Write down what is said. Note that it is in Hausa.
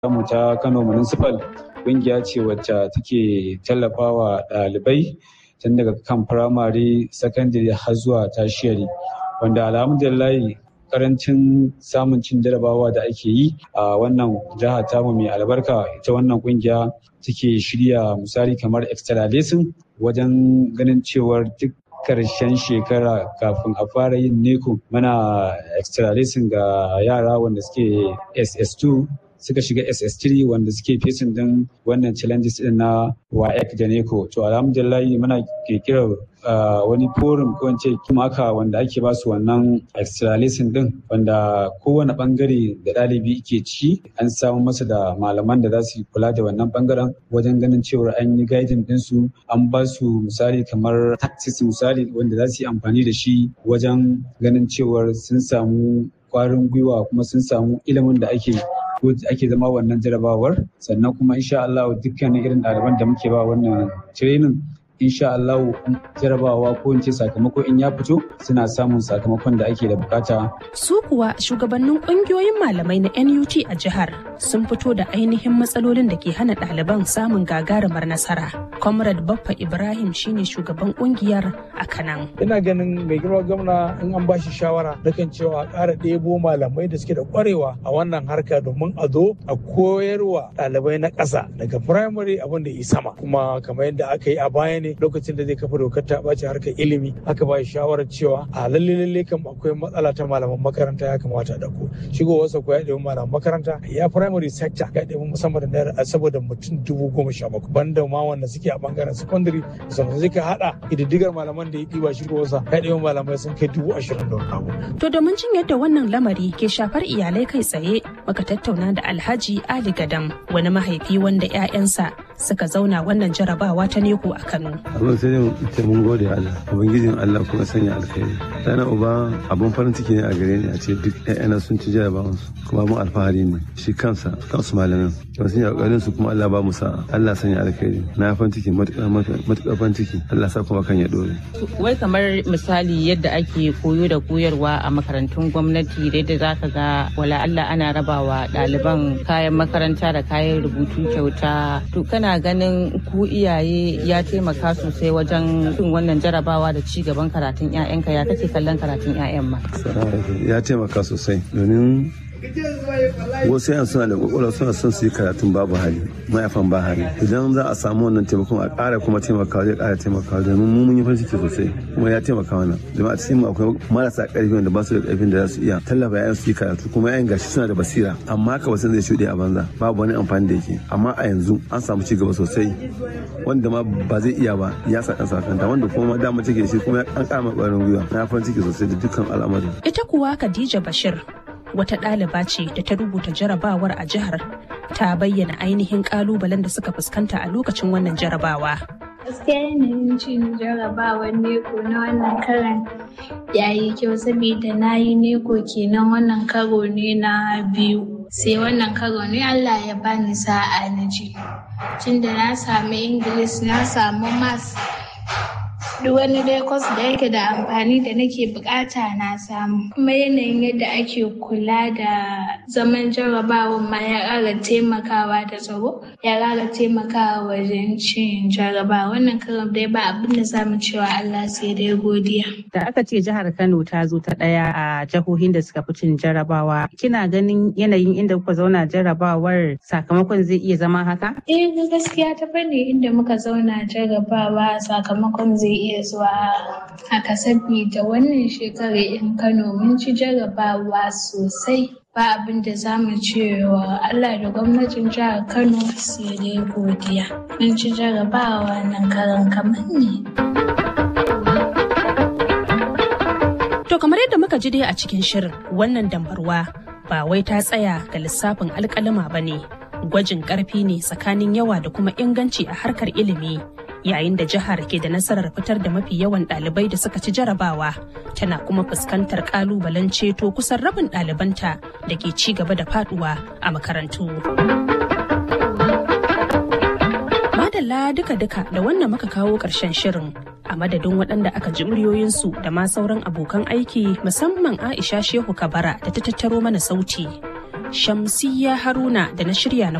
mu ta Kano Municipal ƙungiya ce wacce take tallafawa ɗalibai tun daga kan firamare, sakandare har zuwa tashiyari. Wanda alhamdulillahi karancin samun cin jarabawa da ake yi a wannan jiha tamu mai albarka ita wannan kungiya take shirya misali kamar extra lesson wajen ganin cewar duk karshen shekara kafin a fara yin neko mana extra lesson ga yara wanda suke ss2 suka shiga ss3 wanda suke fesin din wannan challenges din na waec da neko to alhamdulillah muna kirkirar wani forum ko ce kimaka wanda ake ba su wannan extra lesson din wanda kowane bangare da ɗalibi ke ci an samu masa da malaman da za su kula da wannan bangaren wajen ganin cewar an yi guiding ɗinsu an ba su misali kamar tactics misali wanda za su yi amfani da shi wajen ganin cewar sun samu kwarin gwiwa kuma sun samu ilimin da ake ko ake zama wannan jarabawar sannan kuma insha Allah dukkanin irin ɗaliban da muke ba wannan training insha Allah jarabawa ko in ce sakamako in ya fito suna samun sakamakon da ake da bukata. Su kuwa shugabannin kungiyoyin malamai na NUT a jihar sun fito da ainihin matsalolin da ke hana ɗaliban samun gagarumar nasara. Comrade Baffa Ibrahim shine shugaban kungiyar a Kanan. Ina ganin mai girma gwamna in an bashi shawara nakan cewa a ƙara ɗebo malamai da suke da ƙwarewa a wannan harka domin a zo a koyarwa ɗalibai na ƙasa daga firamare abin da yi sama kuma kamar yadda aka yi a baya ne lokacin da zai kafa dokar ta ɓace harkar ilimi aka ba shawarar cewa a lalle lalle kam akwai matsala ta malaman makaranta ya kamata da ku shigowarsa ko ya ɗebi malaman makaranta ya primary sector ya ɗebi musamman da naira saboda mutum dubu goma sha bakwai banda ma wanda suke a bangaren secondary sannan zai ka haɗa ƙididdigar malaman da ya ɗiba shigowarsa ya ɗebi malamai sun kai dubu ashirin da wani abu. To domin jin yadda wannan lamari ke shafar iyalai kai tsaye muka tattauna da Alhaji Ali Gadam wani mahaifi wanda 'ya'yansa suka zauna wannan jarabawa ta neko a Kano. abin sai dai ce mun gode Allah ubangijin Allah kuma sanya alkhairi dana uba abun farin ciki ne a gare ni a ce duk ƴaƴana sun ci jarabawan su kuma abun alfahari ne shi kansa kansu malamin kuma sun yi kokarin su kuma Allah ba mu sa'a Allah sanya alkhairi na farin ciki matuƙar matuƙar farin ciki Allah sa kuma kan ya dore wai kamar misali yadda ake koyo da koyarwa a makarantun gwamnati da yadda zaka ga wala Allah ana rabawa ɗaliban kayan makaranta da kayan rubutu kyauta to kana ganin ku iyaye ya taimaka sosai wajen cin wannan jarabawa da ci gaban karatun 'ya'yanka ya kake kallon karatun 'ya'yan ma ya taimaka sosai domin wasu yan suna da kwakwalwa suna son su yi karatun babu hali mayafan ba hali idan za a samu wannan taimakon a ƙara kuma taimakawa zai ƙara taimakawa domin mu mun yi farin ciki sosai kuma ya taimaka mana domin a cikin mu akwai marasa ƙarfi wanda ba su da ƙarfin da za su iya tallafa yayan su yi karatu kuma yayan gashi suna da basira amma haka wasu zai shuɗe a banza babu wani amfani da yake amma a yanzu an samu ci gaba sosai wanda ma ba zai iya ba ya sa kansa kanta wanda kuma dama take shi kuma an ƙara mai ƙwarin gwiwa na farin ciki sosai da dukkan al'amari Ita kuwa Khadija Bashir wata ɗaliba ce da ta rubuta jarabawar a jihar ta bayyana ainihin ƙalubalen da suka fuskanta a lokacin wannan jarabawa. gaskiya yanayin cin jarabawar neko na wannan karan ya yi kyau saboda na yi neko kenan wannan karo ne na biyu sai wannan karo ne allah ya bani sa'a na ji tunda na samu ingilis na samu mas duk wani dai kwas da yake da amfani da nake bukata na samu kuma yanayin yadda ake kula da zaman jarabawan ma ya ƙara taimakawa da tsaro ya ƙara taimakawa wajen cin jarabawa wannan karam dai ba abin da zamu cewa Allah sai dai godiya da aka ce jihar Kano ta zo ta ɗaya a jihohin da suka fi cin jarabawa kina ganin yanayin inda kuka zauna jarabawar sakamakon zai iya zama haka eh gaskiya ta fanni inda muka zauna jarabawa sakamakon zai iya iya zuwa haka sabida wannan shekarar in Kano mun ci jarabawa sosai ba abin da za mu ce wa Allah da gwamnatin jihar Kano sai dai godiya. Mun ci jarabawa nan karan kamar ne. To kamar yadda muka ji dai a cikin shirin wannan dambarwa ba wai ta tsaya ga lissafin alkalima ba ne. Gwajin ƙarfi ne tsakanin yawa da kuma inganci a harkar ilimi. yayin da jihar ke da nasarar fitar da mafi yawan ɗalibai da suka ci jarabawa tana kuma fuskantar ƙalubalen ceto kusan rabin ɗalibanta da ke ci gaba da faduwa a makarantu. Madalla duka-duka da wannan muka kawo ƙarshen shirin a madadin waɗanda aka ji muryoyinsu da ma sauran abokan aiki musamman Aisha Shehu Kabara da ta tattaro mana sauti. Shamsiyya Haruna da na shirya na